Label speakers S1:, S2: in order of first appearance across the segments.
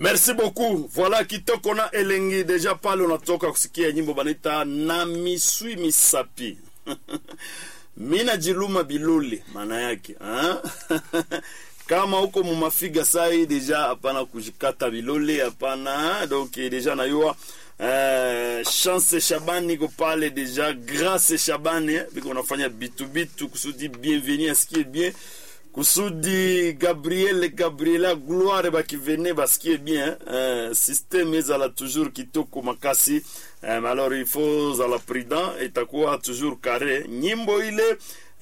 S1: merci beaucoup voilà kitoko na elengi deja pale unatoka kusikia nyimbo banaita na miswi misapi mina jiluma bilole maana yake ha? kama huko mumafiga sai deja hapana kujikata bilole hapana donc deja nayua Uh, chance shabani iko pale deja grace shabani eh, biko nafanya bitu bitu kusudi bienveni asikie bien kusudi gabriel gabriela gloire bakivene basikie bien uh, systeme ezala toujours kitoko makasi um, alors il faut zala prudent itakuwa toujours carré nyimbo ile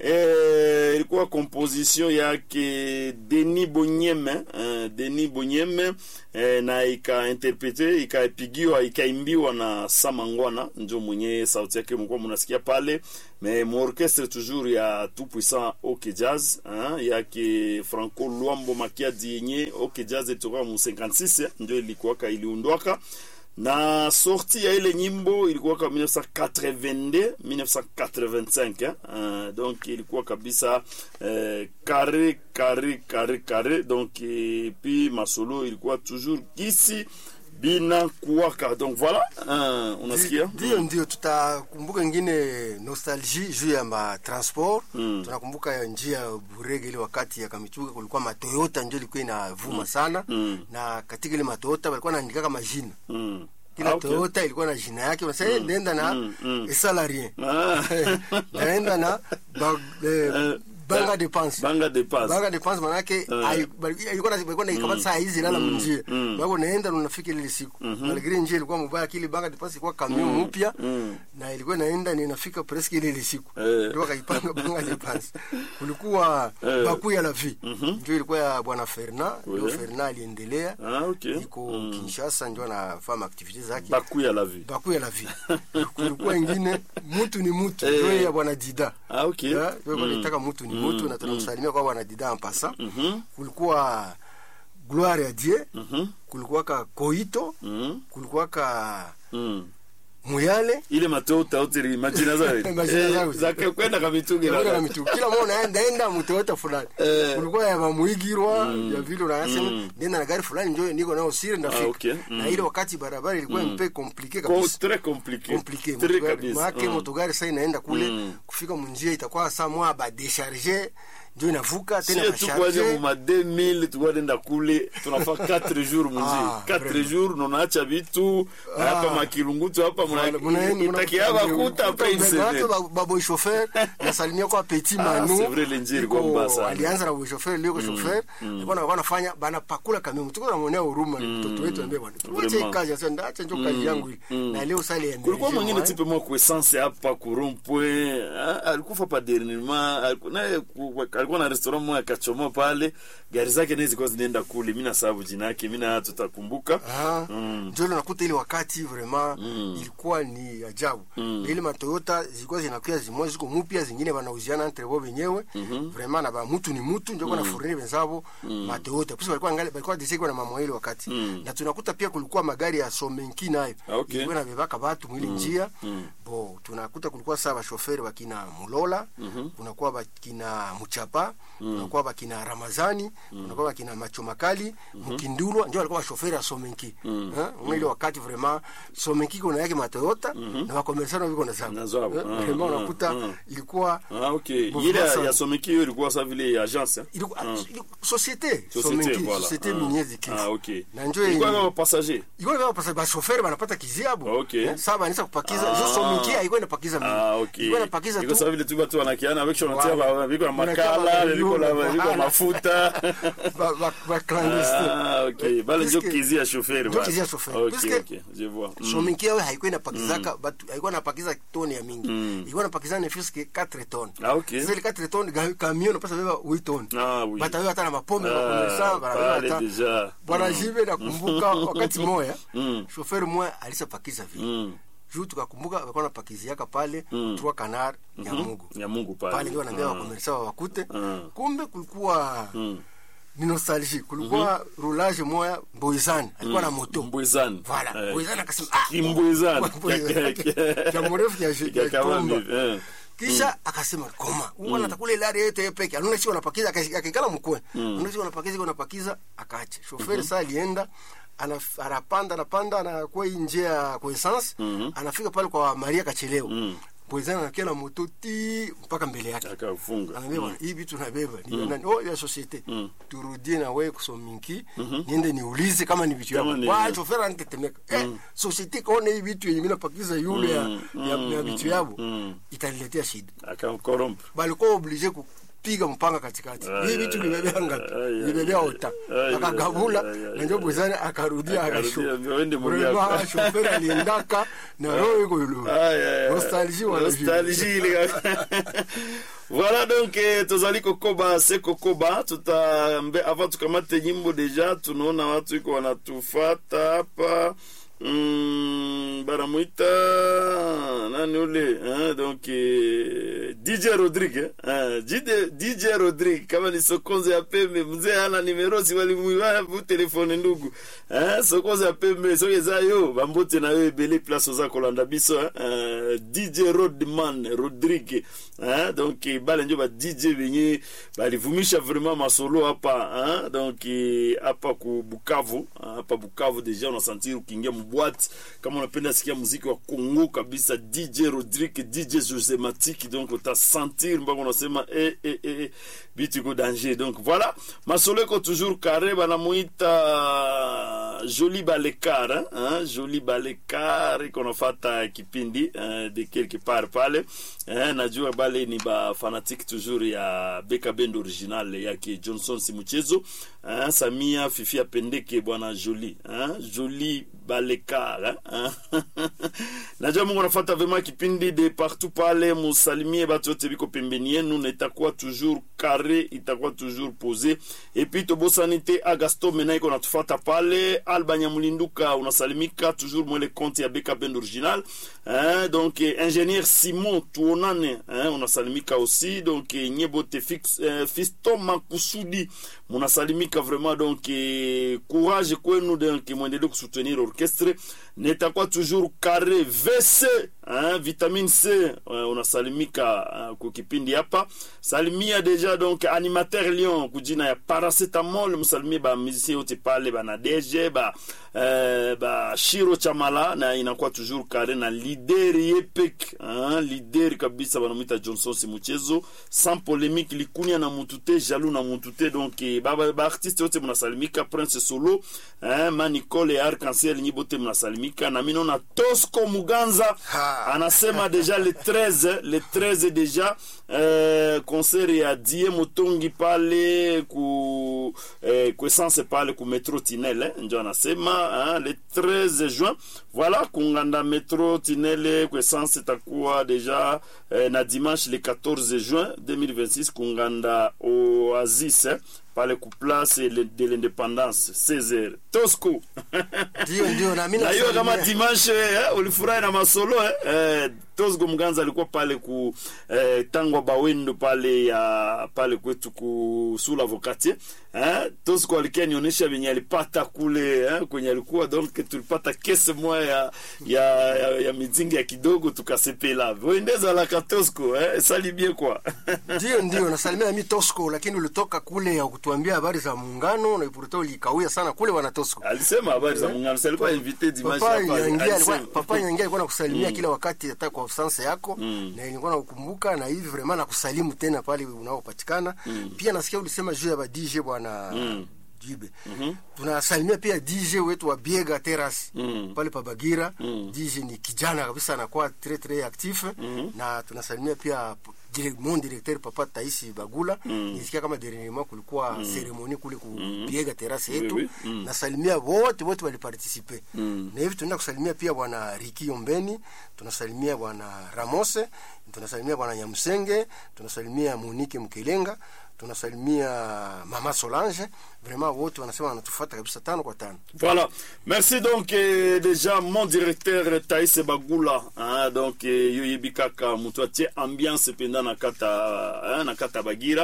S1: eh, ilikuwa composition yake Denis Bonyeme eh, Denis Bonyeme eh, na ikainterprete ikaipigiwa ikaimbiwa na Samangwana njo mwenye sauti yake mlikuwa mnasikia pale mais muorchestre toujours ya tout puissant OK Jazz hein, yake Franco Luambo Makiadi yenye OK Jazz ilitoka mu 56 ndio ilikuwa iliundwaka na sorti ya ile nyimbo ilikuwa ka 1982 1985 eh? Uh, donc ilikuwa kabisa eh, kare kare kare kare donc et puis masolo ilikuwa toujours kisi bina kuwaka donc voilà uh, unasikia
S2: ndio ndio tutakumbuka ingine nostalgie juu ya matransport
S1: Mm.
S2: tunakumbuka njia ya burege ile wakati ya kamichuga kulikuwa matoyota ndio ilikuwa inavuma sana
S1: Mm.
S2: na katika ile matoyota walikuwa naandikaka majina
S1: mm.
S2: kila
S1: Ah, okay.
S2: toyota ilikuwa na jina yake unasema mm. nenda na
S1: Mm, mm.
S2: esala rien
S1: Ah.
S2: naenda na ba, eh, banga depense
S1: banga de passe
S2: banga depense manake
S1: Eh.
S2: ai- bali- ilikuwa na ilikuwa na ikamata saa hizi lala
S1: Mm.
S2: mnjia
S1: Mm.
S2: wako naenda na unafika ile siku malgré njia ilikuwa mbaya kile banga depense ilikuwa kamion mpya
S1: Mm.
S2: na ilikuwa naenda ni inafika presque ile ile siku
S1: Eh.
S2: ndio wakaipanga banga depense kulikuwa
S1: Eh.
S2: baku ya la vie ndio ilikuwa ya bwana Fernand ndio
S1: Oui.
S2: Fernand aliendelea
S1: ah okay
S2: iko
S1: Mm.
S2: Kinshasa ndio anafanya activities zake
S1: baku ya la vie
S2: baku ya la vie kulikuwa ingine mutu ni mutu
S1: Eh.
S2: ndio ya bwana Dida
S1: ah okay
S2: Yeah, kwa hivyo
S1: Mm.
S2: nitaka mtu ni mtu na tunamsalimia kwa bwana Dida ampasa
S1: Mhm.
S2: kulikuwa gloire ya Dieu
S1: Mhm.
S2: kulikuwa ka koito
S1: Mhm.
S2: kulikuwa ka
S1: Mm.
S2: muyale
S1: ile matota utiri majina zao
S2: Majina zao.
S1: zake kwenda kabitungi
S2: Kulikuwa na mitu kila mmoja naenda enda mtoyota fulani
S1: Eh.
S2: kulikuwa ya mamuigirwa ya vile unasema
S1: Mm.
S2: nenda na gari fulani njoo niko nao siri ndafika
S1: Ah, okay.
S2: na
S1: Mm.
S2: ile wakati barabara ilikuwa mpe compliqué
S1: Ko-
S2: kabisa
S1: très compliqué
S2: compliqué
S1: très
S2: Motogari-
S1: kabisa
S2: maake
S1: Mm.
S2: motogari sasa inaenda kule
S1: Mm.
S2: kufika munjia itakuwa saa mwa ba décharger ndio inavuka tena
S1: sie tukwaje
S2: basharger
S1: muma 2000 tukwadenda kule tunafa 4 jours munji
S2: Ah,
S1: 4
S2: vraiment.
S1: jours nonaacha vitu
S2: Ah.
S1: hapa makilungutu hapa
S2: Muna- muna- muna-
S1: utakiaba kuta après une
S2: Watu
S1: semaine
S2: ba- ba boy chauffeur nasalimia kwa petit
S1: Ah,
S2: manu
S1: c'est vrai, lenjiri
S2: Iko-
S1: kwa mbaya sana.
S2: alianza na boy chauffeur leo kwa chauffeur alikuwa anakuwa anafanya bana pakula kamion tuko namwonea huruma mtoto wetu ambaye bwana tuache
S1: Vraiment.
S2: kazi sasa ndaacha ndio kazi yangu hii na leo sali ya
S1: kulikuwa mwingine tipe mwa kuessence hapa kurompwe alikufa pa dernièrement aliku- naye ku- alikuwa na restaurant moja akachomoa pale gari zake naye zilikuwa zinaenda kule mi nasababu jina yake mi na tutakumbuka
S2: Ah,
S1: Mm.
S2: ndio ile unakuta ile wakati vraiment ilikuwa ni ajabu
S1: Mm.
S2: Na ile matoyota zilikuwa zinakuwa zimoja ziko mpya zingine wanauziana entre wao wenyewe vraiment na ba mtu ni mtu ndio kuna furni wenzao matoyota pesa walikuwa ngali walikuwa disiki na mama ile wakati
S1: Mm.
S2: na tunakuta pia kulikuwa magari ya Somenki nayo
S1: Ah, okay.
S2: ilikuwa inabebaka watu mwili njia
S1: Mm.
S2: bo tunakuta kulikuwa saa bashoferi wakina Mulola kunakuwa bakina Muchapa kunakuwa bakina Ramazani kunakuwa bakina Macho Makali Mkindulwa ndio walikuwa bashoferi ya Somenki eh ile wakati vraiment Somenki kuna yake matoyota na wakomersano wiko na
S1: Na
S2: zao
S1: zao,
S2: Eh,
S1: ah,
S2: vraiment
S1: ah,
S2: unakuta
S1: ah.
S2: ilikuwa
S1: Ah, okay.
S2: Bon,
S1: ile
S2: sasa-
S1: ya someki hiyo ilikuwa sa vile agence eh?
S2: ilikuwa
S1: Ah.
S2: ilikuwa- societe
S1: Société,
S2: Somenki
S1: voilà.
S2: societe
S1: Ah.
S2: minière Kivu
S1: Ah, okay.
S2: na njoo
S1: Ilikuwa
S2: yenye-
S1: kama passager
S2: ilikuwa kama pasa bashoferi wanapata kiziabu
S1: Okay.
S2: Eh, sasa banisa kupakiza
S1: Ah.
S2: jo Somenki haikuwa inapakiza mingi
S1: Ah, okay.
S2: ilikuwa inapakiza
S1: Iko
S2: tu
S1: sawa vile tu watu wanakiana avec shona tia
S2: Voilà.
S1: ba viko na
S2: Unakia
S1: makala
S2: ba-
S1: viko na
S2: yule,
S1: viko
S2: voilà.
S1: mafuta
S2: ba- ba- ba clandestin
S1: Ah, okay. Bale ndio
S2: Puisque-
S1: kizi ya chauffeur
S2: ndio
S1: bale.
S2: kizi ya chauffeur.
S1: Okay,
S2: Puisque-
S1: okay. Je vois. Mm.
S2: sominki yao haikuwa inapakizaka batu haikuwa inapakiza toni ya mingi ilikuwa inapakiza ne fiske 4 tonnes
S1: Ah, okay.
S2: sasa ile 4 tonnes ga- camion napasa beba 8 tonnes
S1: Ah, oui.
S2: batawe hata na mapombe
S1: Ah,
S2: kwa komesa
S1: pale
S2: hata
S1: deja.
S2: bwana
S1: Mm.
S2: jibe nakumbuka wakati moya
S1: Mm.
S2: chauffeur moya alisapakiza vile
S1: Mm.
S2: juu tukakumbuka walikuwa napakiziaka pale
S1: Mm.
S2: trois canard ya Mungu
S1: Ya Mungu pale.
S2: pale ndio wanaambia
S1: Ah.
S2: wakomersa wakute
S1: Mm.
S2: kumbe kulikuwa
S1: Mm.
S2: ni nostalgie kulikuwa roulage moya Mboizani alikuwa na moto
S1: Mbwezani.
S2: Voilà,
S1: Eh.
S2: Mboizani akasema ah
S1: Kimbwezani.
S2: Mbwezani. Kia mrefu kia shi- kia
S1: Kama
S2: tumba.
S1: hivi, eh.
S2: kisha akasema koma uwana takule ilari yote peke anaona sio anapakiza akakikala mkwe anaona sio anapakiza iko anapakiza akaacha shoferi saa alienda anaf- anapanda anapanda anakuwa hii njia ya kuessence anafika pale kwa maria kachelewa
S1: Mm.
S2: poezana anakia na moto ti mpaka mbele yake
S1: akafunga
S2: anaambia bwana hii vitu nabeba ni nani oh ya societe turudie na wewe kusominki niende niulize kama ni vitu
S1: Kama
S2: yako
S1: ni-
S2: kwa chofera anitetemeka eh societe kaona hii vitu yenye mimi napakiza yule ya ya, ya vitu yabo
S1: mm.
S2: itaniletea shida
S1: akamkorompa
S2: balikuwa oblige kupiga mpanga katikati
S1: Ay,
S2: hii vitu
S1: ay,
S2: libebea ngapi
S1: ay, ay,
S2: libebea ota
S1: ay,
S2: akagabula
S1: ay, ay,
S2: na njo bwezani akarudia
S1: Akarudia, ambia, wende Mungu
S2: akasho
S1: yako.
S2: shoferi aliendaka na roho iko yulu
S1: Aïe, aïe, aïe.
S2: nostalgie wala
S1: Nostalgie, les gars. voilà donc eh, tozali kokoba se kokoba tuta mbe avant tukamate nyimbo deja tunaona watu iko wanatufata hapa mm, banamwita nani ule hein, donc eh, dj rodrigue eh, DJ, dj rodrigue kama ni sokonzo ya pembe mzee ana nimero si walimuiba bu telefone ndugu eh, sokonzo ya pembe soki eza yo bambote na yo ebele place oza kolanda biso eh, eh, dj rodman rodrigue eh, donc eh, bale njo ba dj benye balivumisha vraiment masolo hapa eh, donc eh, hapa ku bukavu eh, hapa bukavu deja unasentir ukiingia mbwati kama unapenda sikia muziki wa kongo kabisa dj rodrigue dj josematiki donc utasentir mpaka unasema eh, eh, eh, eh, bitu iko danger donc voilà masolo iko toujours carré banamuita joli balekar hein, hein, joli balekar iko nafata kipindi hein, de quelque part pale hein, najua bale ni bafanatique toujours ya beka bend original yake johnson simuchezo hein, samia fifi apendeke bwana joli hein, joli balekar hein. najua mungu anafata vraiment kipindi de partout pale musalimie batu yote biko pembeni yenu na itakuwa toujours carré itakuwa toujours posé et puis tobosani te agasto mena iko natufata pale alba nyamulinduka unasalimika toujours mwele konte ya beka bend original hein, donc eh, ingénieur simon tuonane hein, unasalimika aussi donc eh, nyebote fix, eh, fisto makusudi munasalimika vraiment donc eh, courage kwenu donc mwendelee kusoutenir orchestre nitakuwa toujours carré vc hein, vitamine c eh, unasalimika uh, kwa kipindi hapa salimia deja donc animateur lion kujina ya paracetamol msalimie ba musicien yote pale bana dg ba eh, ba shiro chamala na inakuwa toujours carré na lider yepek hein, lider kabisa banamwita johnson simuchezo sans polémique likunia na mutute jalou na mutute donc eh, ba ba artiste yote mnasalimika prince solo hein, manicole ya arc-en-ciel nyibote mnasalimika na mimi naona tosco muganza
S2: Ha.
S1: anasema deja le 13 le 13 deja eh, concert ya die motongi pale ku eh, ku essence pale ku metro tinele eh, njo anasema hein, le 13 juin voilà kunganda metro tinele ku essence itakuwa deja eh, na dimanche le 14 juin 2026 kunganda oasis eh, pale ku place le- de l'indépendance 16h tosco
S2: ndio ndio na mimi
S1: na hiyo kama
S2: nasalimia-
S1: dimanche eh, ulifurahi na masolo eh? Eh, tosgo mganza alikuwa pale ku eh, tangwa bawendo pale ya pale kwetu ku sula vokati eh? tosgo alikia nionyesha venye alipata kule eh? kwenye alikuwa donc tulipata kese moya ya, ya, ya, ya mizingi ya kidogo tukasepela wendezalaka tosco eh? salibie kwa
S2: ndio ndio nasalimia nami tosco lakini ulitoka kule ya kutuambia habari za muungano na ipuruta ulikawia sana kule wana tosco
S1: alisema habari za muungano si alikuwa invité dimanche
S2: papa
S1: hapa,
S2: nyangia alikuwa
S1: alisema.
S2: papa nyangia alikuwa nakusalimia kila wakati hata kwa absence yako na ilikuwa nakukumbuka na hivi vraiment nakusalimu tena pale unaopatikana pia nasikia ulisema juu ya ba DJ bwana Jibe. Tunasalimia pia DJ wetu wa Biega Terrace
S1: Mm.
S2: pale pa Bagira. DJ ni kijana kabisa anakuwa très très actif na tunasalimia pia p- dire- mon directeur papa Taisi Bagula. Nisikia kama dernièrement kulikuwa ceremonie kule ku Biega Terrace yetu.
S1: Oui, oui. Mm.
S2: Nasalimia wote wote waliparticipe.
S1: Mm.
S2: Na hivi tunaenda kusalimia pia bwana Riki Ombeni, tunasalimia bwana Ramose, tunasalimia bwana Nyamsenge, tunasalimia Monique Mkelenga, tunasalimia mama Solange. Vraiment wote wanasema wanatufuata kabisa tano kwa tano.
S1: Voilà. Merci donc eh, déjà mon directeur Thaïs Bagula. Hein, donc eh, yo yebi kaka mutu atie ambiance penda na kata hein, na kata Bagira.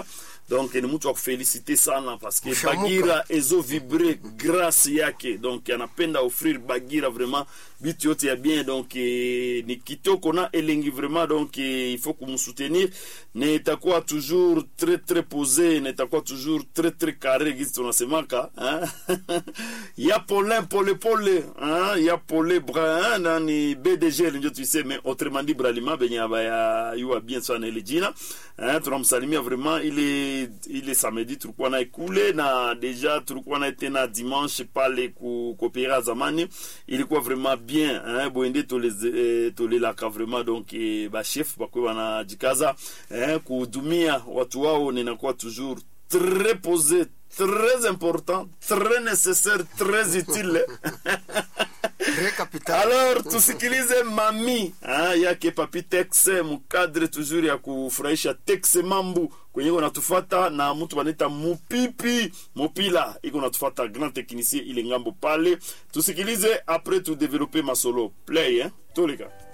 S1: donc ni mtu wa kufelicite sana paske
S2: Mshamuka.
S1: bagira ezo vibre grâce yake donc anapenda offrir bagira vraiment bitu yote ya bien donc eh, ni kitoko na elengi vraiment donc eh, il faut kumsoutenir na itakuwa toujours très très posé na itakuwa toujours très très carré gisi tunasemaka hein? ya polin pole pole hein? ya pole brun na ni bdg ndio tuiseme autrement dit bralima benye abaya yua bien sana ile jina hein? tunamsalimia vraiment ile ile samedi tulikuwa naye kule na deja tulikuwa naye tena dimanche pale ku kopera zamani ilikuwa vraiment bien hein? boende toleze- eh, tolelaka vraiment donc eh, bachef bakwe banajikaza hein? kuhudumia watu wao ninakuwa toujours très posé très important très nécessaire très utile
S2: Très capital.
S1: alors tusikilize mami ah, yake papi tex mukadre toujours ya kufurahisha tex mambu kwenye iko natufata na mtu banaita mupipi mupila iko natufata grand technicien ile ngambo pale tusikilize après tu développer masolo play eh? toleka